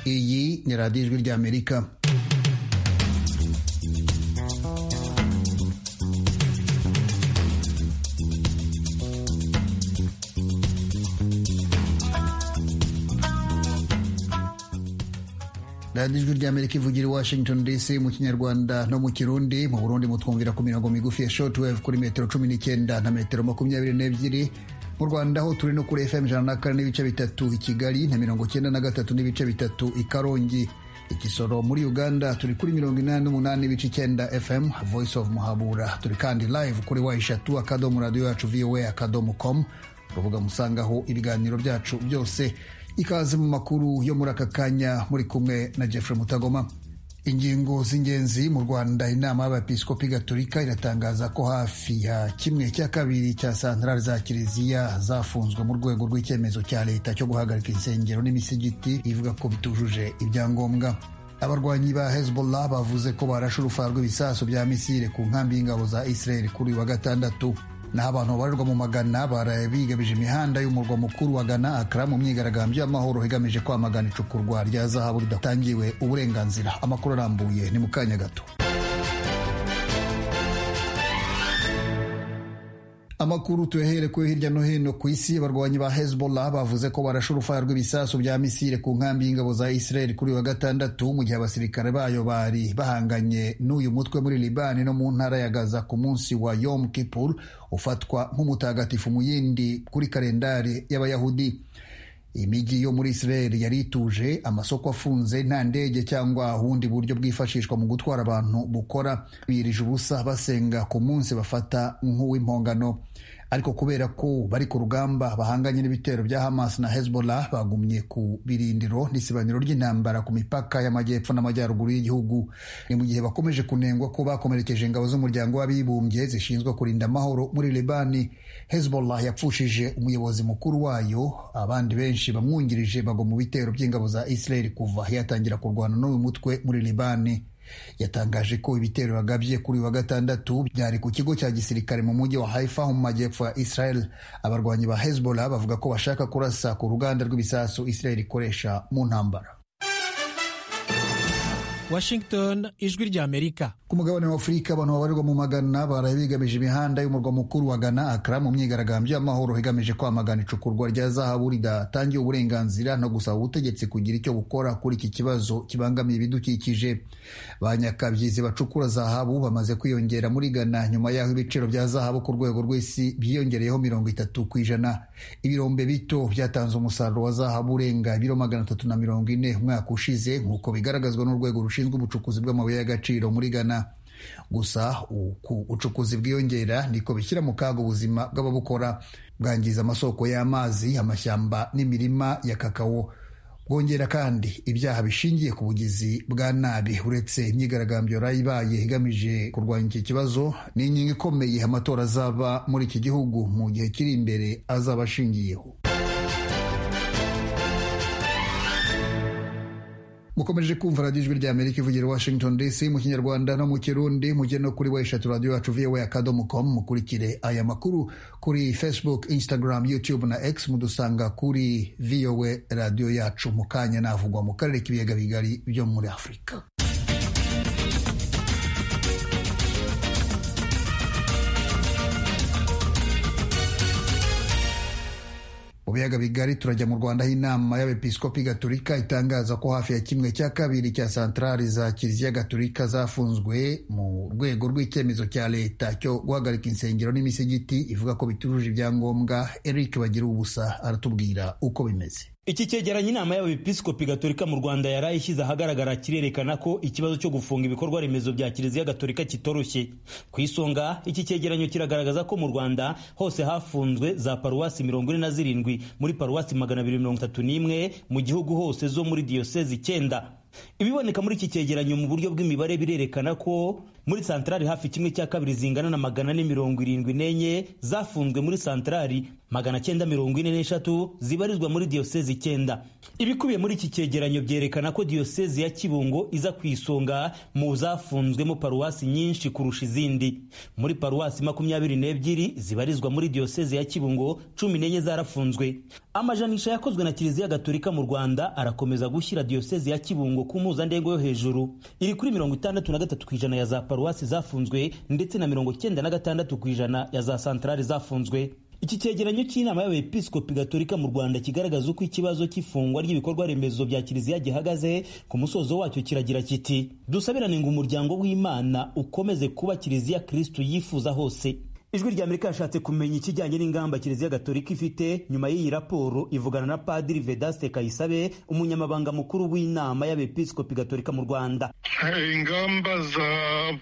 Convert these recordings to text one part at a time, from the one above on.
ni radiyo ijwi ry'amerika radiyo ijwi ry'amerika ivugira i washington dc mu kinyarwanda no mu kirundi mu burundi mutwumvira ku mirongo migufi ya shortwave kuri metero cumi n'icyenda na metero makumyabiri n'ebyiri mu rwanda ho turi no kuri fm ijana na kane n'ibice bitatu i kigali na mirongo cyenda na gatatu n'ibice bitatu i karongi igisoro muri uganda turi kuri mirongo inani n'umunani n'ibice icyenda fm voice of muhabura turi kandi live kuri wa eshatu akadomo radiyo yacu voa akadomo com urubuga musangaho ibiganiro byacu byose ikaze mu makuru yo muri aka kanya muri kumwe na Jeffrey Mutagoma ingingo z'ingenzi mu Rwanda inama y'abepiskopi gatolika iratangaza ko hafi ya kimwe cya kabiri cya santarari za kiliziya zafunzwe mu rwego rw'icyemezo cya leta cyo guhagarika insengero n'imisigiti ivuga ko bitujuje ibyangombwa abarwanyi ba Hezbollah bavuze ko barashe urufaro rw'ibisasu bya misile ku nkambi y'ingabo za Israel kuri uyu wa gatandatu naho abantu babarirwa mu magana baraye bigabije imihanda y'umurwa mukuru wa gana akara mu myigaragambyo y'amahoro igamije kwamagana icukurwa rya zahabu ridatangiwe uburenganzira amakuru arambuye ni mu kanya gato amakuru tuyahere ko hirya no hino ku isi abarwanyi ba hezbollah bavuze ko barashe urufaya rw'ibisasu bya misile ku nkambi y'ingabo za israel kuri wa gatandatu mu gihe abasirikare bayo bari bahanganye n'uyu mutwe muri libani no mu ntara ya gaza ku munsi wa yom kippur ufatwa nk'umutagatifu mu yindi kuri kalendari y'abayahudi imijyi yo muri israel yari ituje amasoko afunze nta ndege cyangwa ubundi buryo bwifashishwa mu gutwara abantu bukora birije ubusa basenga ku munsi bafata nk'uw'impongano ariko kubera ko bari ku rugamba bahanganye n'ibitero bya hamas na hezbollah bagumye ku birindiro n'isibaniro ry'intambara ku mipaka y'amajyepfo n'amajyaruguru y'igihugu ni mu gihe bakomeje kunengwa ko bakomerekeje ingabo z'umuryango w'abibumbye zishinzwe kurinda amahoro muri libani hezbollah yapfushije umuyobozi mukuru wayo abandi benshi bamwungirije bagwa mu bitero by'ingabo za israel kuva yatangira kurwana n'uyu mutwe muri libani yatangaje ko ibitero yagabye kuri wa gatandatu byari ku kigo cya gisirikare mu mujyi wa Haifa mu majyepfo ya Israel abarwanyi ba Hezbollah bavuga ko bashaka kurasa ku ruganda rw'ibisasu Israel ikoresha mu ntambara Washington ijwi rya Amerika ku mugabane wa Afurika abantu babarirwa mu magana baraye bigamije imihanda y'umurwa mukuru wa Ghana Accra mu myigaragambyo y'amahoro igamije kwamagana icukurwa rya zahabu ridatangiye uburenganzira no gusaba ubutegetsi kugira icyo bukora kuri iki kibazo kibangamiye ibidukikije ba nyakabyizi bacukura zahabu bamaze kwiyongera muri Ghana nyuma y'aho ibiciro bya zahabu ku rwego rw'isi byiyongereyeho mirongo itatu ku ijana ibirombe bito byatanze umusaruro wa zahabu urenga ibiro magana atatu na mirongo ine umwaka ushize nk'uko bigaragazwa n'urwego rushinzwe rushinzwe ubucukuzi bw'amabuye y'agaciro muri Ghana gusa uku ubucukuzi bwiyongera niko bishyira mu kaga ubuzima bw'ababukora bwangiza amasoko y'amazi amashyamba n'imirima ya kakao bwongera kandi ibyaha bishingiye ku bugizi bwa nabi uretse imyigaragambyo yari ibaye igamije kurwanya iki kibazo ni inkingi ikomeye amatora azaba muri iki gihugu mu gihe kiri imbere azaba ashingiyeho mukomeje kumva radiyo ijwi rya amerika ivugira washington dc mu kinyarwanda no mu kirundi mujye no kuri wa eshatu radiyo yacu voa akadomo com mukurikire aya makuru kuri facebook instagram youtube na x mudusanga kuri voa radiyo yacu mu kanya navugwa mu karere k'ibiyaga bigari byo muri afurika mu biyaga bigari turajya mu rwanda aho inama y'abepiskopi gaturika itangaza ko hafi ya kimwe cya kabiri cya santarari za kiliziya gaturika zafunzwe mu rwego rw'icyemezo cya leta cyo guhagarika insengero n'imisigiti ivuga ko bitujuje ibyangombwa eric bagira ubusa aratubwira uko bimeze iki cyegeranyo inama y'abepiskopi gatolika mu rwanda yari ishyize ahagaragara kirerekana ko ikibazo cyo gufunga ibikorwa remezo bya kiliziya gatolika kitoroshye ku isonga iki cyegeranyo kiragaragaza ko mu rwanda hose hafunzwe za paruwasi mirongo ine na zirindwi muri paruwasi magana abiri mirongo itatu n'imwe mu gihugu hose zo muri diyosezi icyenda ibiboneka muri iki cyegeranyo mu buryo bw'imibare birerekana ko muri santarari hafi kimwe cya kabiri zingana na magana ane mirongo irindwi n'enye zafunzwe muri santarari magana cyenda mirongo ine n'eshatu zibarizwa muri diyosezi icyenda ibikubiye muri iki cyegeranyo byerekana ko diyosezi ya kibungo iza ku isonga mu zafunzwemo paruwasi nyinshi kurusha izindi muri paruwasi makumyabiri n'ebyiri zibarizwa muri diyosezi ya kibungo cumi n'enye zarafunzwe amajanisha yakozwe na kiliziya gatolika mu rwanda arakomeza gushyira diyosezi ya kibungo ku mpuzandengo yo hejuru iri kuri mirongo itandatu na gatatu ku ijana ya za paruwasi zafunzwe ndetse na mirongo icyenda na gatandatu ku ijana ya za santarari zafunzwe iki cyegeranyo cy'inama y'abepiskopi gatolika mu rwanda kigaragaza uko ikibazo cy'ifungwa ry'ibikorwa remezo bya kiliziya gihagaze ku musozo wacyo kiragira kiti dusabirane ngo umuryango w'imana ukomeze kuba kiliziya kristu yifuza hose ijwi rya amerika yashatse kumenya ikijyanye n'ingamba kiliziya gatolika ifite nyuma y'iyi raporo ivugana na padiri vedaste kayisabe umunyamabanga mukuru w'inama y'abepiskopi gatolika mu rwanda ingamba za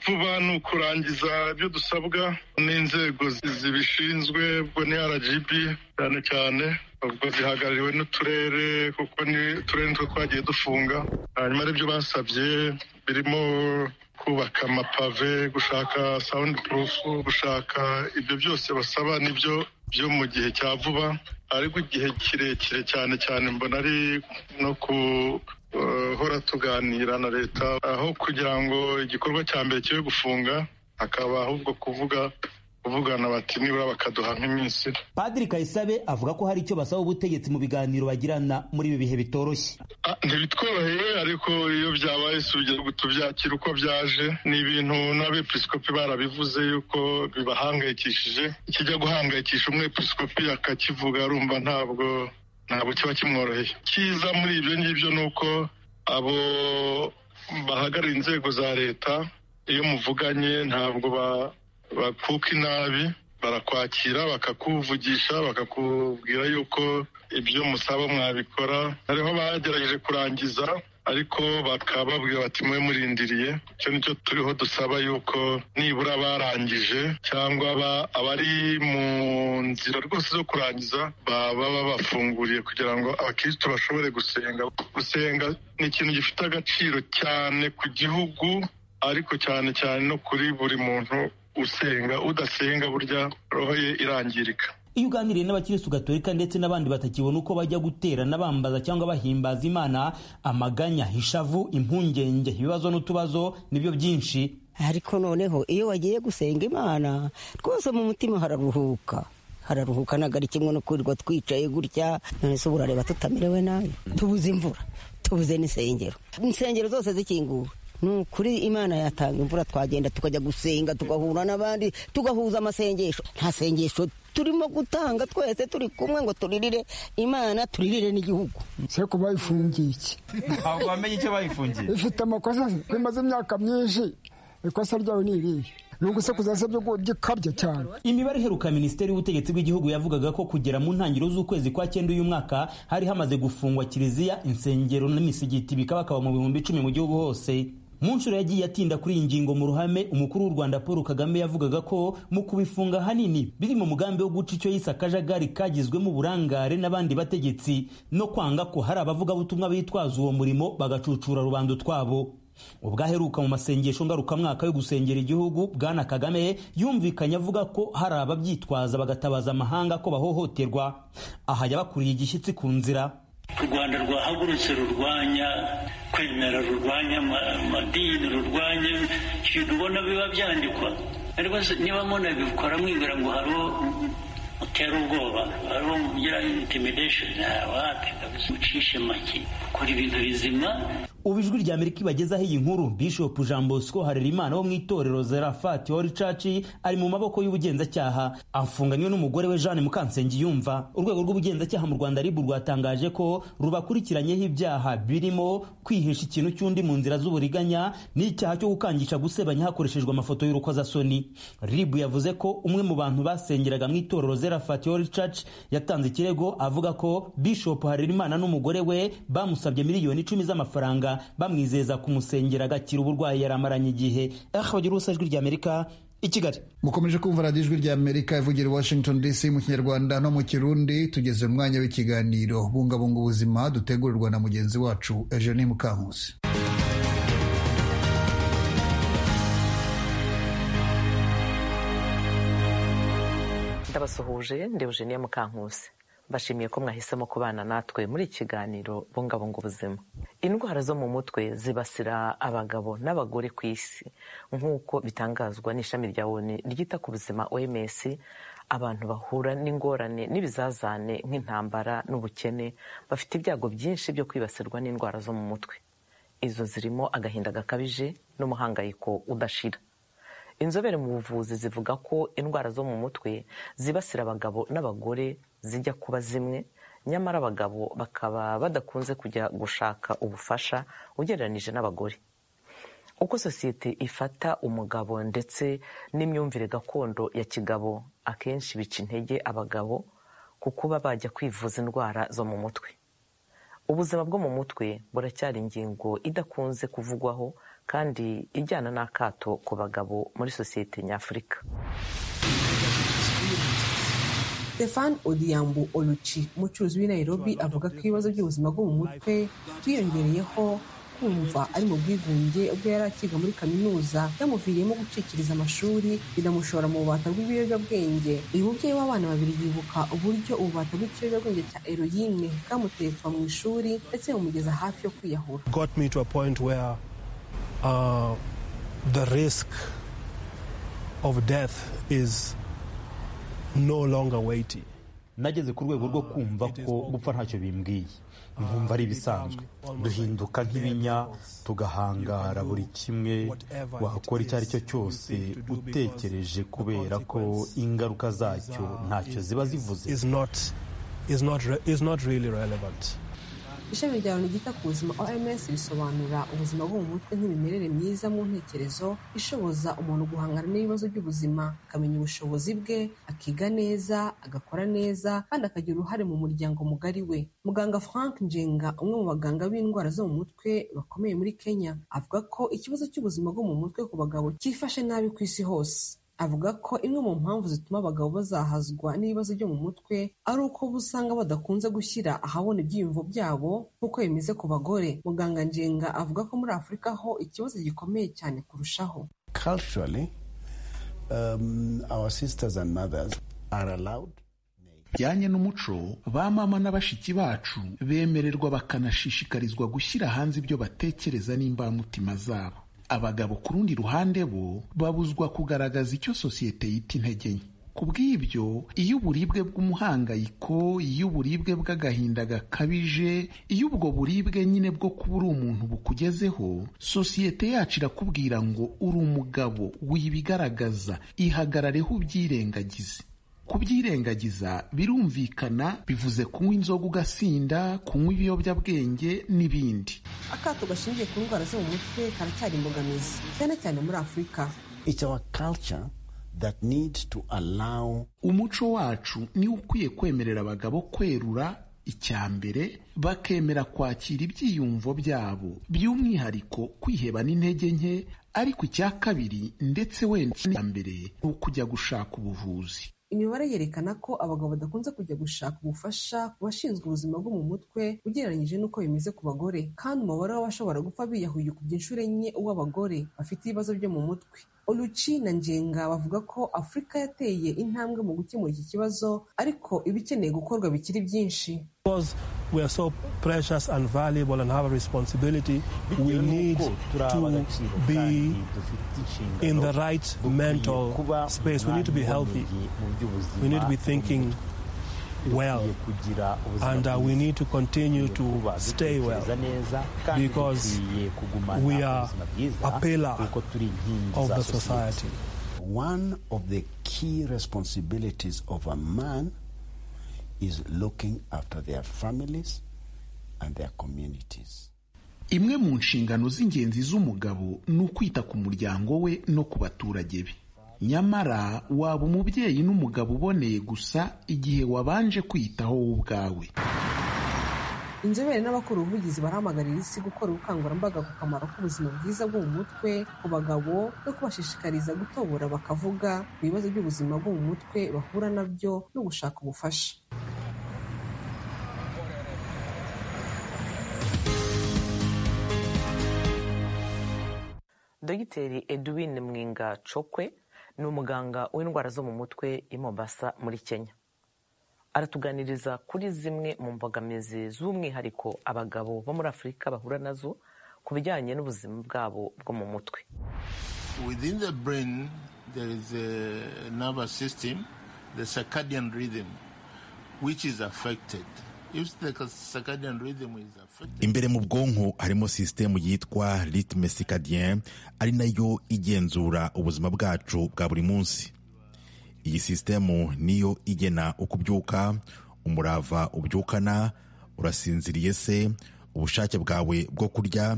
vuba ni ukurangiza ibyo dusabwa n'inzego zibishinzwe ubwo ni rgb cyane cyane ubwo zihagarariwe n'uturere kuko ni uturere nitwo twagiye dufunga hanyuma aribyo basabye birimo kubaka amapave gushaka sound proof gushaka ibyo byose basaba nibyo byo mu gihe cya vuba ariko igihe kirekire cyane cyane mbona ari no guhora tuganira na leta aho kugira ngo igikorwa cya mbere kibe gufunga hakaba ahubwo kuvuga kuvugana bati nibura bakaduha nk'iminsi padiri kayisabe avuga ko hari icyo basaba ubutegetsi mu biganiro bagirana muri ibi bihe bitoroshye ntibitworoheye ariko iyo byabaye sugira tubyakira uko byaje ni ibintu n'abepiskopi barabivuze yuko bibahangayikishije ikijya guhangayikisha umwepiskopi akakivuga arumva ntabwo ntabwo kiba kimworoheye cyiza muri ibyo ngibyo ni uko abo bahagarariye inzego za leta iyo muvuganye ntabwo ba bakuka inabi barakwakira bakakuvugisha bakakubwira yuko ibyo musaba mwabikora hariho bagerageje kurangiza ariko bakaba babwira bati mwe murindiriye icyo nicyo turiho dusaba yuko nibura barangije cyangwa abari mu nzira rwose zo kurangiza baba babafunguriye kugira ngo abakirisitu bashobore gusenga gusenga ni ikintu gifite agaciro cyane ku gihugu ariko cyane cyane no kuri buri muntu usenga udasenga burya roho ye irangirika iyo uganiriye n'abakirisitu gatolika ndetse n'abandi batakibona uko bajya guterana bambaza cyangwa bahimbaza imana amaganya ishavu impungenge ibibazo n'utubazo nibyo byinshi ariko noneho iyo wagiye gusenga imana rwose mu mutima hararuhuka hararuhuka ntabwo ari kimwe no kwirirwa twicaye gutya none se urareba tutamerewe nabi tubuze imvura tubuze n'insengero insengero zose zikinguwe ni ukuri imana yatanga imvura twagenda tukajya gusenga tugahura n'abandi tugahuza amasengesho nta sengesho turimo gutanga twese turi kumwe ngo turirire imana turirire n'igihugu se ko bayifungiye iki ntabwo wamenye icyo bayifungiye ifite amakosa bimaze imyaka myinshi ikosa ryawe ni irihe imibare iheruka minisiteri y'ubutegetsi bw'igihugu yavugaga ko kugera mu ntangiriro z'ukwezi kwa cyenda uyu mwaka hari hamaze gufungwa kiliziya insengero n'imisigiti bikabakaba mu bihumbi icumi mu gihugu hose mu nshuro yagiye atinda kuri iyi ngingo mu ruhame umukuru w'u rwanda paul kagame yavugaga ko mu kubifunga ahanini biri mu mugambi wo guca icyo yise akajagari kagizwemo uburangare n'abandi bategetsi no kwanga ko hari abavugabutumwa bitwaza uwo murimo bagacucura rubanda utwabo ubwaheruka mu masengesho ngarukamwaka yo gusengera igihugu bwana kagame yumvikanye avuga ko hari ababyitwaza bagatabaza amahanga ko bahohoterwa aha yabakuriye igishyitsi ku nzira u rwanda rwahagurutse rurwanya kwemera rurwanya amadini rurwanya ibintu ubona biba byandikwa ariko niba mubona bikora mwibwira ngo hariho utera ubwoba hariho ugira intimidesheni wapi kabisa ucishe make ukora ibintu bizima ubu ijwi rya amerika ibagezaho iyi nkuru bishop jean bosco harerimana wo mu itorero zerafati hori caci ari mu maboko y'ubugenzacyaha afunganywe n'umugore we jeanne mukansengiyumva urwego rw'ubugenzacyaha mu rwanda ribu rwatangaje ko rubakurikiranyeho ibyaha birimo kwihisha ikintu cy'undi mu nzira z'uburiganya n'icyaha cyo gukangisha gusebanya hakoreshejwe amafoto y'urukozasoni ribu yavuze ko umwe mu bantu basengeraga mu itorero zerafati hori caci yatanze ikirego avuga ko bishop harerimana n'umugore we bamusabye miliyoni icumi z'amafaranga bamwizeza kumusengera agakira uburwayi yari amaranye igihe ahabagira ubusa ijwi rya amerika i kigali mukomeje kumva radiyo ijwi rya amerika ivugira washington dc mu kinyarwanda no mu kirundi tugeze mu mwanya w'ikiganiro bungabunga ubuzima dutegurirwa na mugenzi wacu eugenie mukankusi ndabasuhuje ndi eugenie mukankusi bashimiye ko mwahisemo kubana natwe muri iki kiganiro bungabunga ubuzima indwara zo mu mutwe zibasira abagabo n'abagore ku isi nk'uko bitangazwa n'ishami rya woni ryita ku buzima oms abantu bahura n'ingorane n'ibizazane nk'intambara n'ubukene bafite ibyago byinshi byo kwibasirwa n'indwara zo mu mutwe izo zirimo agahinda gakabije n'umuhangayiko udashira inzobere mu buvuzi zivuga ko indwara zo mu mutwe zibasira abagabo n'abagore zijya kuba zimwe nyamara abagabo bakaba badakunze kujya gushaka ubufasha ugereranyije n'abagore uko sosiyete ifata umugabo ndetse n'imyumvire gakondo ya kigabo akenshi bica intege abagabo ku kuba bajya kwivuza indwara zo mu mutwe ubuzima bwo mu mutwe buracyari ingingo idakunze kuvugwaho kandi ijyana n'akato ku bagabo muri sosiyete nyafurika stefan odiyambu oluci umucuruzi w'i nairobi avuga ko ibibazo by'ubuzima bwo mu mutwe byiyongereyeho kumva ari mu bwigunge ubwo yari akiga muri kaminuza yamuviriyemo gucikiriza amashuri binamushora mu bubata bw'ibiyobyabwenge uyu mubyeyi w'abana babiri yibuka uburyo ububata bw'ikiyobyabwenge cya eroyine bwamuteye kuva mu ishuri ndetse bumugeza hafi yo kwiyahura got me to a point where uh, the risk of death is no longer weighty nageze ku rwego rwo kumva ko gupfa ntacyo bimbwiye nkumva ari ibisanzwe duhinduka nk'ibinya tugahangara buri kimwe wakora icyo ari cyo cyose utekereje kubera ko ingaruka zacyo ntacyo ziba zivuze is not is not re- is not really relevant. ishami rya loni ryita ku buzima oms risobanura ubuzima bwo mu mutwe nk'imimerere myiza mu ntekerezo ishoboza umuntu guhangana n'ibibazo by'ubuzima akamenya ubushobozi bwe akiga neza agakora neza kandi akagira uruhare mu muryango mugari we muganga frank njenga umwe mu baganga b'indwara zo mu mutwe bakomeye muri kenya avuga ko ikibazo cy'ubuzima bwo mu mutwe ku bagabo cyifashe nabi ku isi hose avuga ko imwe mu mpamvu zituma abagabo bazahazwa n'ibibazo byo mu mutwe ari uko bo usanga badakunze gushyira ahabona ibyiyumvo byabo nk'uko bimeze ku bagore muganga njenga avuga ko muri afurika ho ikibazo gikomeye cyane kurushaho culturally, um, our sisters and mothers are allowed. bijyanye n'umuco ba mama na bashiki bacu bemererwa bakanashishikarizwa gushyira hanze ibyo batekereza n'imbamutima zabo abagabo ku rundi ruhande bo babuzwa kugaragaza icyo sosiyete yita intege nke ku bw'ibyo iyo uburibwe bw'umuhangayiko iyo uburibwe bw'agahinda gakabije iyo ubwo buribwe nyine bwo kuba uri umuntu bukugezeho sosiyete yacu irakubwira ngo uri umugabo wibigaragaza ihagarareho ubyirengagize kubyirengagiza birumvikana bivuze kunywa inzoga ugasinda kunywa ibiyobyabwenge n'ibindi akato gashingiye ku ndwara zo mu mutwe karacyari imbogamizi cyane cyane muri afurika It's our culture that needs to allow umuco wacu niwo ukwiye kwemerera abagabo kwerura icyambere bakemera kwakira ibyiyumvo byabo by'umwihariko kwiheba n'intege nke ariko icya kabiri ndetse wenda icyambere ni ukujya gushaka ubuvuzi imibare yerekana ko abagabo badakunze kujya gushaka ubufasha ku bashinzwe ubuzima bwo mu mutwe ugereranyije n'uko bimeze ku bagore kandi umubare w'abashobora gupfa biyahuye ukubye inshuro enye uw'abagore bafite ibibazo byo mu mutwe oluci na njenga bavuga ko afurika yateye intambwe mu gukemura iki kibazo ariko ibikeneye gukorwa bikiri byinshi Because we are so precious and valuable and have a responsibility, we Bitewe need n'uko turi to ab'agaciro be kandi dufite inshingano in the right dukwiye mental kuba space. We need to be healthy. umwami mu by'ubuzima We need to be thinking well, dukwiye kugira ubuzima and uh, we bwiza. need to continue to kuba stay well dutekereza neza kandi because dukwiye kugumana we are ubuzima bwiza a pillar kuko turi inkingi of za the sosiyete. society. one of the key responsibilities of a man is looking after their families and their communities. imwe mu nshingano z'ingenzi z'umugabo ni ukwita ku muryango we no ku baturage be nyamara waba umubyeyi n'umugabo uboneye gusa igihe wabanje kwiyitaho wowe ubwawe inzobere n'abakora ubuvugizi barahamagarira isi gukora ubukangurambaga ku kamaro k'ubuzima bwiza bwo mu mutwe ku bagabo no kubashishikariza gutobora bakavuga ku bibazo by'ubuzima bwo mu mutwe bahura nabyo no gushaka ubufasha dogiteri edwin mwinga cokwe ni umuganga w'indwara zo mu mutwe i mombasa muri kenya aratuganiriza kuri zimwe mu mbogamizi z'umwihariko abagabo bo muri afurika bahura nazo ku bijyanye n'ubuzima bwabo bwo mu mutwe Within the brain, there is a nervous system the circadian rhythm which is affected. If the circadian rhythm is affected, imbere mu bwonko harimo sisitemu yitwa ritme sikadiyen ari nayo igenzura ubuzima bwacu bwa buri munsi iyi sisitemu niyo igena uko ubyuka umurava ubyukana urasinziriye se ubushake bwawe bwo kurya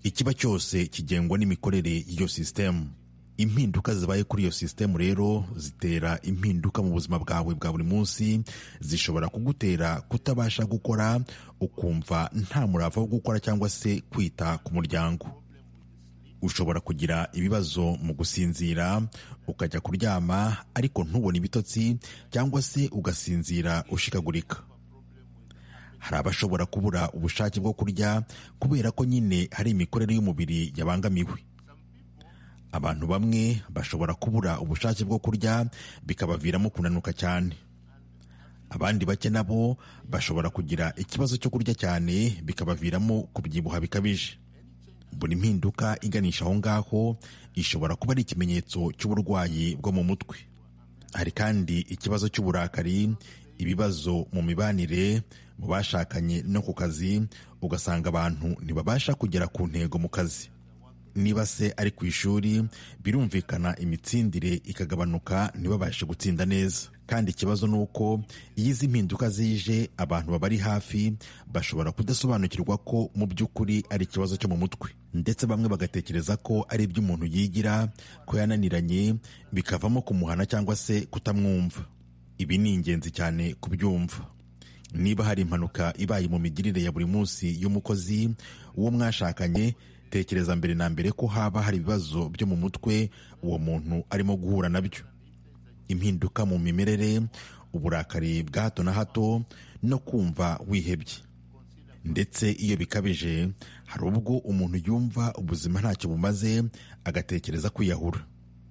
ikiba cyose kigengwa n'imikorere y'iyo sisitemu impinduka zibaye kuri iyo sisitemu rero zitera impinduka mu buzima bwawe bwa buri munsi zishobora kugutera kutabasha gukora ukumva nta murava wo gukora cyangwa se kwita ku muryango ushobora kugira ibibazo mu gusinzira ukajya kuryama ariko ntubone ibitotsi cyangwa se ugasinzira ushikagurika hari abashobora kubura ubushake bwo kurya kubera ko nyine hari imikorere y'umubiri yabangamiwe abantu bamwe bashobora kubura ubushake bwo kurya bikabaviramo kunanuka cyane abandi bake nabo bashobora kugira ikibazo cyo kurya cyane bikabaviramo kubyibuha bikabije buri mpinduka iganisha aho ngaho ishobora kuba ari ikimenyetso cy'uburwayi bwo mu mutwe hari kandi ikibazo cy'uburakari ibibazo mu mibanire mu bashakanye no ku kazi ugasanga abantu ntibabasha kugera ku ntego mu kazi niba se ari ku ishuri birumvikana imitsindire ikagabanuka ntibabashe gutsinda neza kandi ikibazo ni uko iyo izi mpinduka zije abantu babari hafi bashobora kudasobanukirwa ko mu by'ukuri ari ikibazo cyo mu mutwe ndetse bamwe bagatekereza ko ari iby'umuntu yigira ko yananiranye bikavamo kumuhana cyangwa se kutamwumva ibi ni ingenzi cyane kubyumva niba hari impanuka ibaye mu migirire ya buri munsi y'umukozi uwo mwashakanye tekereza mbere na mbere ko haba hari ibibazo byo mu mutwe uwo muntu arimo guhura nabyo impinduka mu mimerere uburakari bwa hato na hato no kumva wihebye ndetse iyo bikabije hari ubwo umuntu yumva ubuzima ntacyo bumaze agatekereza kwiyahura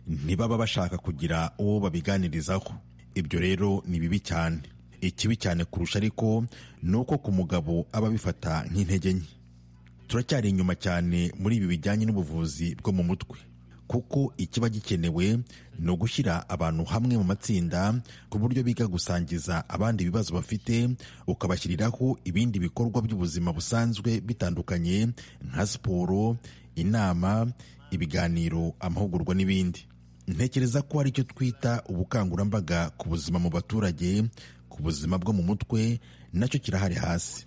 ntibaba bashaka kugira uwo babiganirizaho ibyo rero ni bibi cyane ikibi cyane kurusha ariko ni uko ku mugabo aba abifata nk'intege nke turacyari inyuma cyane muri ibi bijyanye n'ubuvuzi bwo mu mutwe kuko ikiba gikenewe ni ugushyira abantu hamwe mu matsinda ku buryo biga gusangiza abandi ibibazo bafite ukabashyiriraho ibindi bikorwa by'ubuzima busanzwe bitandukanye nka siporo inama ibiganiro amahugurwa n'ibindi ntekereza ko ari cyo twita ubukangurambaga ku buzima mu baturage ku buzima bwo mu mutwe nacyo kirahari hasi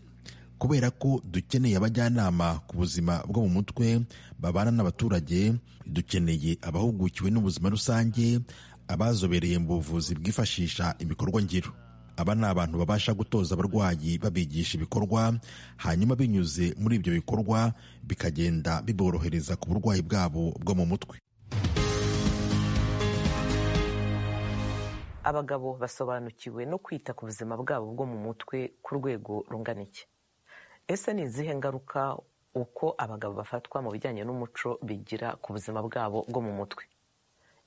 kubera ko dukeneye abajyanama ku buzima bwo mu mutwe babana n'abaturage dukeneye abahugukiwe n'ubuzima rusange abazobereye mu buvuzi bwifashisha ibikorwa ngiro aba ni abantu babasha gutoza abarwayi babigisha ibikorwa hanyuma binyuze muri ibyo bikorwa bikagenda biborohereza ku burwayi bwabo bwo mu mutwe abagabo basobanukiwe no kwita ku buzima bwabo bwo mu mutwe ku rwego runganiye ese ni izihe ngaruka uko abagabo bafatwa mu bijyanye n'umuco bigira ku buzima bwabo bwo mu mutwe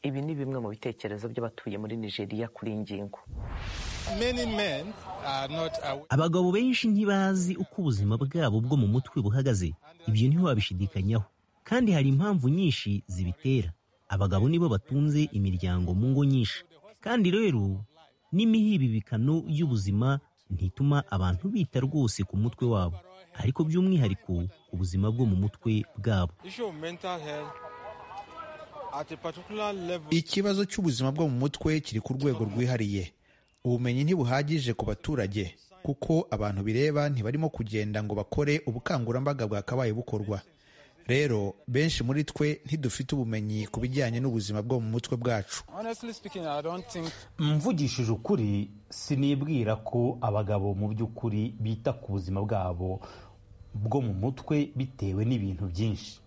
ibi ni bimwe mu bitekerezo by'abatuye muri nigeria kuri iyi ngingo abagabo benshi ntibazi uko ubuzima bwabo bwo mu mutwe buhagaze ibyo ntiwabishidikanyaho kandi hari impamvu nyinshi zibitera abagabo nibo batunze imiryango mu ngo nyinshi kandi rero n'imihibibikano y'ubuzima ntituma abantu bita rwose ku mutwe wabo ariko by'umwihariko ku buzima bwo mu mutwe bwabo ikibazo cy'ubuzima bwo mu mutwe kiri ku rwego rwihariye ubumenyi ntibuhagije ku baturage kuko abantu bireba ntibarimo kugenda ngo bakore ubukangurambaga bwakabaye bukorwa rero benshi muri twe ntidufite ubumenyi ku bijyanye n'ubuzima bwo mu mutwe bwacu mvugishije ukuri sinibwira ko abagabo mu by'ukuri bita ku buzima bwabo bwo mu mutwe bitewe n'ibintu byinshi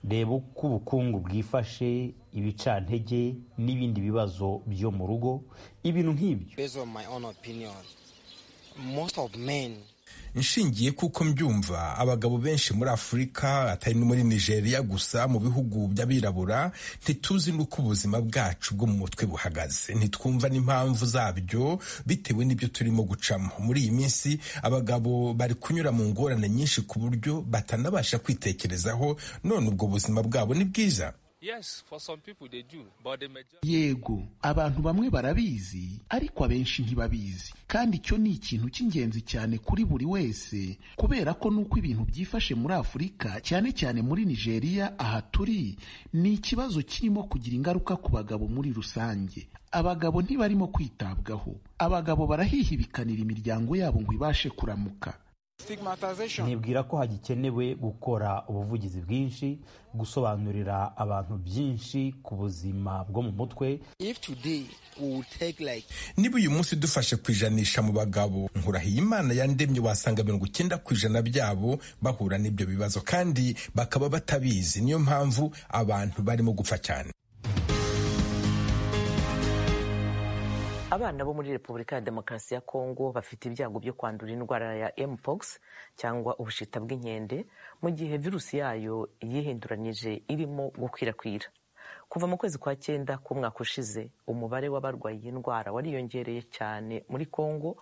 reba uko ubukungu bwifashe ibicantege n'ibindi bibazo byo mu rugo ibintu nk'ibyo inshingiye kuko mbyumva abagabo benshi muri afurika atari no muri nigeria gusa mu bihugu by'abirabura ntituzi n'uko ubuzima bwacu bwo mu mutwe buhagaze ntitwumva n'impamvu zabyo bitewe n'ibyo turimo gucamo muri iyi minsi abagabo bari kunyura mu ngorane nyinshi ku buryo batanabasha kwitekerezaho none ubwo buzima bwabo ni bwiza yego abantu bamwe barabizi ariko abenshi ntibabizi kandi icyo ni ikintu cy'ingenzi cyane kuri buri wese kubera ko n'uko ibintu byifashe muri afurika cyane cyane muri nigeria aha turi ni ikibazo kirimo kugira ingaruka ku bagabo muri rusange abagabo ntibarimo kwitabwaho abagabo barahihibikanira imiryango yabo ngo ibashe kuramuka nibwira ko hagikenewe gukora ubuvugizi bwinshi gusobanurira abantu byinshi ku buzima bwo mu mutwe niba uyu munsi dufashe ku ijanisha mu bagabo nkurahiye imana yandemye wasanga mirongo icyenda ku ijana byabo bahura n'ibyo bibazo kandi bakaba batabizi niyo mpamvu abantu barimo gupfa cyane abana bo muri repubulika ya demokarasi ya kongo bafite ibyago byo kwandura indwara ya mpox cyangwa ubushita bw'inkende mu gihe virusi yayo yihinduranyije irimo gukwirakwira kuva mu kwezi kwa cyenda k'umwaka ushize umubare w'abarwaye iyi ndwara wariyongereye cyane muri kongo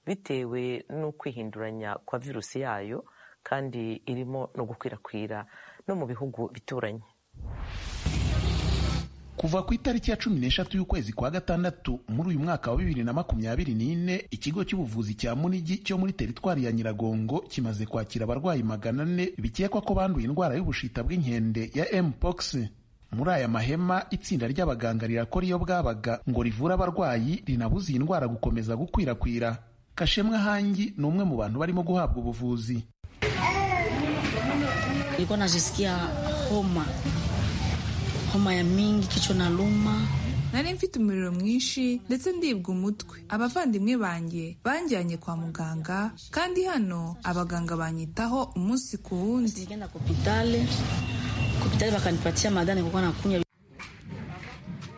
bitewe no kwihinduranya kwa virusi yayo kandi irimo no gukwirakwira no mu bihugu bituranye kuva ku itariki ya cumi n'eshatu y'ukwezi kwa gatandatu muri uyu mwaka wa bibiri na makumyabiri n'ine ikigo cy'ubuvuzi cya munigi cyo muri teritwari ya nyiragongo kimaze kwakira abarwayi magana ane bikekwa ko banduye indwara y'ubushita bw'inkende ya mpox muri aya mahema itsinda ry'abaganga rirakora iyo bwabaga ngo rivure abarwayi rinabuze iyi ndwara gukomeza gukwirakwira kashemwe hangi ni umwe mu bantu barimo guhabwa ubuvuzi nilikuwa najisikia homa homa ya mingi kichwa na luma nari mfite umuriro mwinshi ndetse ndibwa umutwe abavandimwe banjye banjyanye kwa muganga kandi hano abaganga banyitaho umunsi ku wundi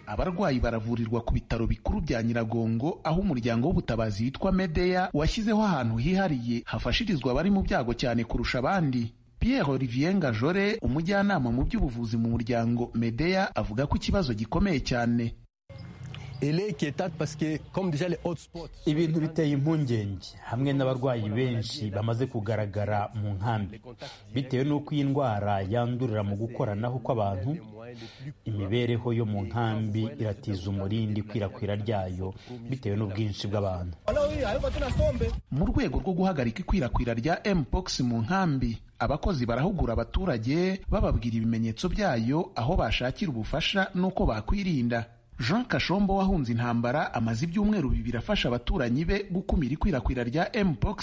abarwayi baravurirwa ku bitaro bikuru bya nyiragongo aho umuryango w'ubutabazi witwa medeya washyizeho ahantu hihariye hafashirizwa abari mu byago cyane kurusha abandi Pierre Olivier Ngajore umujyanama mu by'ubuvuzi mu muryango Medea avuga ko ikibazo gikomeye cyane ibintu biteye impungenge hamwe n'abarwayi benshi bamaze kugaragara mu nkambi bitewe n'uko iyi ndwara yandurira mu gukoranaho kw'abantu imibereho yo mu nkambi iratiza umurindi ikwirakwira ryayo bitewe n'ubwinshi bw'abantu mu rwego rwo guhagarika ikwirakwira rya mpox mu nkambi abakozi barahugura abaturage bababwira ibimenyetso byayo aho bashakira ubufasha n'uko bakwirinda jean kashombo wahunze intambara amaze ibyumweru bibiri afasha abaturanyi be gukumira ikwirakwira rya mpox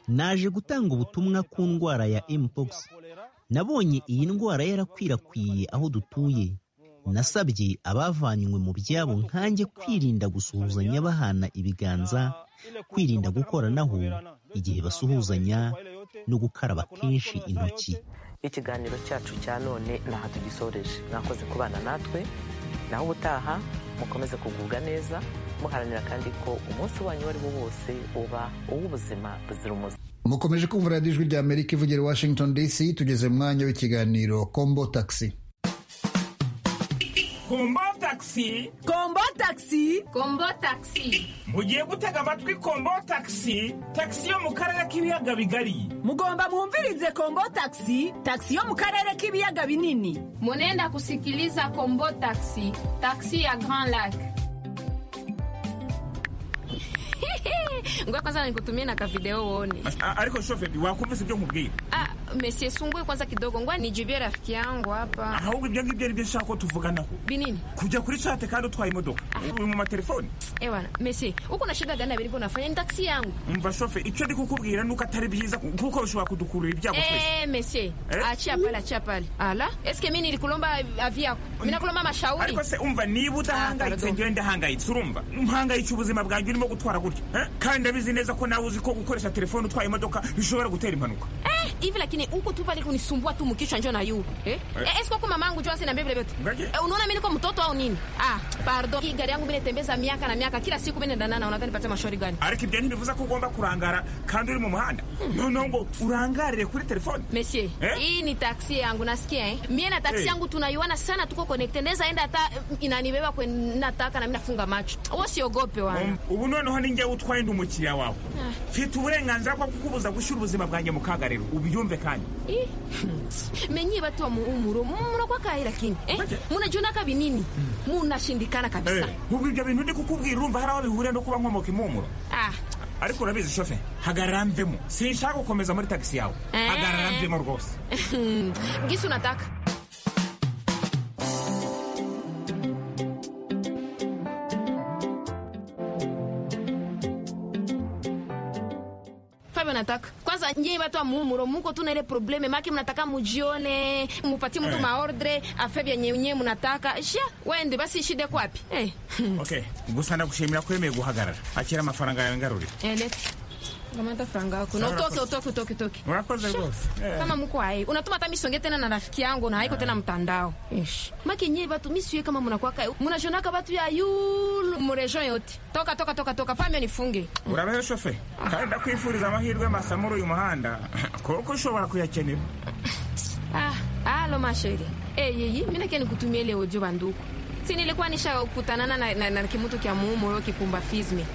naje gutanga ubutumwa ku ndwara ya mpox nabonye iyi ndwara yarakwirakwiye aho dutuye nasabye abavanywe mu byabo nkanjye kwirinda gusuhuzanya bahana ibiganza kwirinda gukoranaho igihe basuhuzanya no gukaraba kenshi intoki ikiganiro cyacu cya none ntaha tugisoreje mwakoze kubana natwe naho ubutaha mukomeze kugubwa neza muharanira kandi ko umunsi wanyu uwo ari wo wose uba uw'ubuzima buzira umuze mukomeje kumva radiyo ijwi rya amerika ivugira i washington dc tugeze mu mwanya w'ikiganiro kombo taxi kombo taxi kombo taxi kombo taxi mugiye gutega amatwi kombo taxi taxi yo mu karere k'ibiyaga bigari mugomba mwumvirize kombo taxi taxi yo mu karere k'ibiyaga binini munenda kusikiliza kombo taxi taxi ya grand lac ngoja kwanza nikutumie na kavideo uone. Ariko shoferi wakumvise ibyo nkubwira? Ah, mesie sungue kwanza kidogo, ngoja nijibie rafiki yangu hapa. Ahubwo ibyo ngibyo nibyo nshaka ko tuvuganaho. Binini? Kujya kuri chat kandi utwaye imodoka. Uri mu matelefoni? Eh bwana, mesie, uko na shida gani abiriko nafanya ni taxi yangu. Umva shoferi, icyo ndi kukubwira nuko atari byiza kuko bishobora kudukurura ibyago twese. Eh, mesie, achia pale, achia pale. Ala, eske mimi nilikulomba avi yako? Mimi nakulomba mashauri. Ariko se umva niba udahangayitse njyewe ndahangayitse urumva? Mpangayitse ubuzima bwanjye urimo gutwara gutya. Kandi ndabizi neza ko nawe uzi ko gukoresha telefone utwaye imodoka bishobora gutera impanuka eh hivi lakini huko tu pale kunisumbua tu mkichwa njoo na yu eh eh siko kwa mamangu njoo asina mbele vetu eh, unaona mimi niko mtoto au nini ah pardon hii gari yangu mimi natembeza miaka na miaka kila siku mimi naendana na unadhani pata mashauri gani ariko ibyo ntibivuza ko ugomba kurangara kandi uri mu muhanda noneho ngo urangarire kuri telefone monsieur eh? hii ni taxi yangu nasikia eh mimi na taxi yangu tunaiwana sana tuko connected ndeza enda hata inanibeba kwa nataka na mimi nafunga macho wewe siogope wana ubu noneho ni njye utwaye ndi umukiriya wawe mfite uburenganzira bwo kukubuza gushyira ubuzima bwanjye mu kaga rero ubu ubyumve kandi menyiba tomu umuro munokwa kahera kini eh? munajona kabinini munashindikana kabisa Eh, ubwo ibyo bintu ndi kukubwira urumva hari aho bihuriye no kuba nkomoka impumuro ah ariko urabizi shofe hagarara mvemo sinshaka gukomeza muri tagisi yawe Eh. hagarara mvemo rwose gisi unataka Fabio nataka kwanza nyie watu wa muumuro muko tuna ile probleme maki mnataka mujione mupatie mtu Eh. maordre afe vyenye nyewe mnataka sha wende basi shide kwapi eh. okay gusa ndagushimira ko wemeye guhagarara akira amafaranga yawe ngarurira elete ngamata franga yako na Sawa, utoke nakoze. utoke utoke utoke urakoze rwose Eh. kama mko hai unatuma hata misonge tena na rafiki yangu na haiko tena mtandao Ish. maki nyie batu misiwe kama mnakuwa kai mnashonaka batu ya yulu murejo yote toka toka toka toka famio nifunge urabeho shofe kandi ndakwifuriza amahirwe masa muri uyu muhanda kuko ushobora kuyakenera ah alo masheri eh yeyi mimi nake nikutumie ile audio banduku si nilikuwa nishakutanana na, na, na kimutu kya muumuro kipumbafizme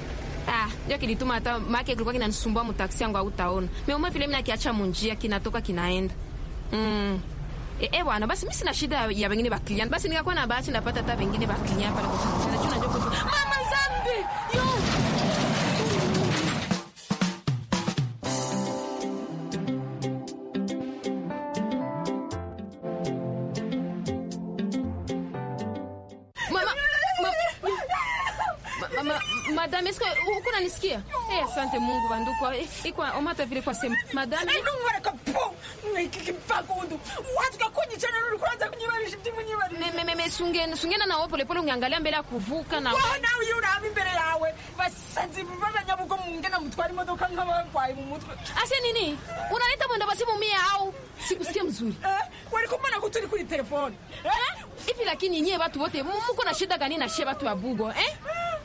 ah ndio kilituma hata make kilikuwa kinanisumbua mutaksi yangu hautaona meuma vile mimi nakiacha munjia kinatoka kinaenda mm. E, e bwana basi mimi sina shida ya wengine baklian basi nikakuwa na bahati ndapata hata wengine baklian pale kwa kufunza najua najua kutu- mama zambi yo Mama, ma, ma, ma, madame, est-ce que uko nanisikia? Eh, asante Mungu banduku. Eh, Iko omata vile kwa sema. Madame, Nungareka po nkikipakundu watwa kunyichana ruri kuranza kunyibarisha me, ndimunyibarisha me, me, me, sungena sungena na wewe polepole ungeangalia mbele ya kuvuka na waho nawe iyo urahama imbere yawe basazi b'abanyabugo mungena mutwara imodoka nk'abarwayi mu mutwe ase nini unaleta mwenda basi mumia au sikusikia mzuri wari kumana ko turi kuri telefone ivi lakini nyie watu wote mu- muko na shida gani na shie watu wa bugo eh?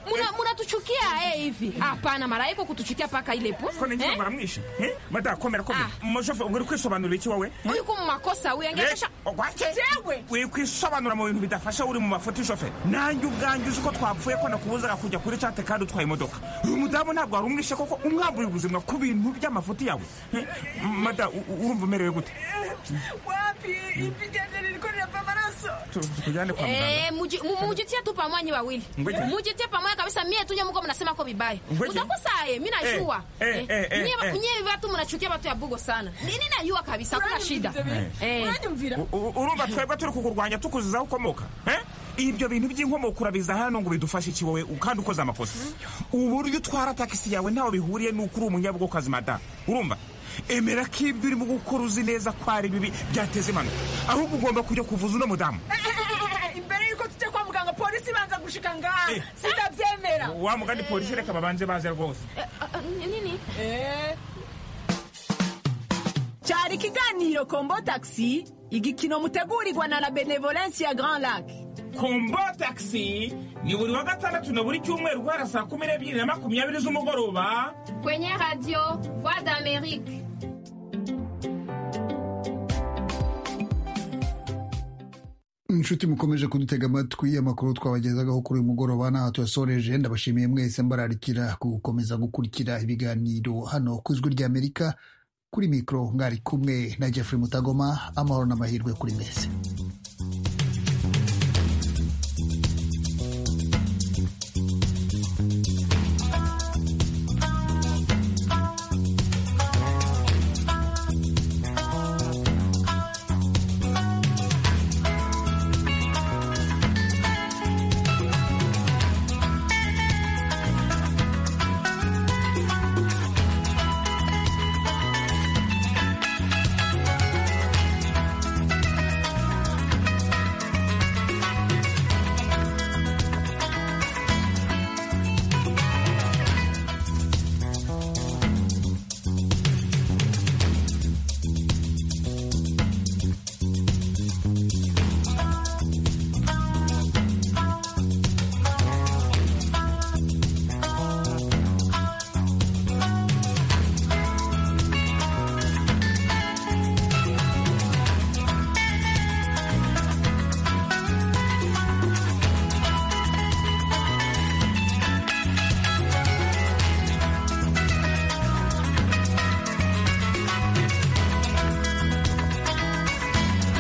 Muna- munatuchukia eh, hivi hapana mara iko kutuchukia paka ile po ko ninjye baramwishe madakomera komera umushofe uri kwisobanurira iki wowe huyu ko mu makosa huyu angeesha wikwisobanura mu bintu bidafasha uri mu mafoto y'ishoferi nanjye ubwanjye uzi ko twapfuye ko nakubuzaga kujya kuri cate kandi utwaye imodoka uyu mudamu ntabwo wari umwishe koko umwambuye ubuzima ku bintu by'amafoto yawe Eh, mada u- u- urumva umerewe gute wapi ipiganga ririko rirava amaraso Tu- tujyane kwa muganga Eh, muji- mu- mujitie tu pamwanyi wawili Ngoja. mujitie pamoja kabisa mie tunye muko mnasema ko vibaya Ngoja. mutakosaye mi najua Eh, eh, eh, eh, eh. nye watu mnachukia watu ya bugo sana nini najua kabisa hakuna shida Eh. U- u- urumva twebwe turi kukurwanya tukuzizaho ukomoka eh? ibyo bintu by'inkomoko urabiza hano ngo bidufashe iki wowe kandi ukoze amakosa uburyo utwara tagisi yawe ntaho bihuriye n'uko uri umunyabugokazi madamu urumva emera ko ibyo urimo gukora uzi neza ko ari bibi byateza impanuka ahubwo ugomba kujya kuvuza uno mudamu imbere yuko tujya kwa muganga polisi ibanza gushika ngaha sinabyemera wa mugani polisi reka babanze baze rwose nini cyari ikiganiro kombo taxi igikino mutegurirwa na la benevolence ya grand lac kombo taxi ni buri wa gatandatu na buri cyumweru guhera saa kumi n'ebyiri na makumyabiri z'umugoroba kwenye radio voix d'amerique inshuti mukomeje kudutega amatwi amakuru twabagezagaho kuri uyu mugoroba n'aha tuyasoreje ndabashimiye mwese mbararikira gukomeza gukurikira ibiganiro hano ku ijwi ry'amerika kuri mikoro ngari kumwe na jeffrey mutagoma amahoro n'amahirwe kuri mwese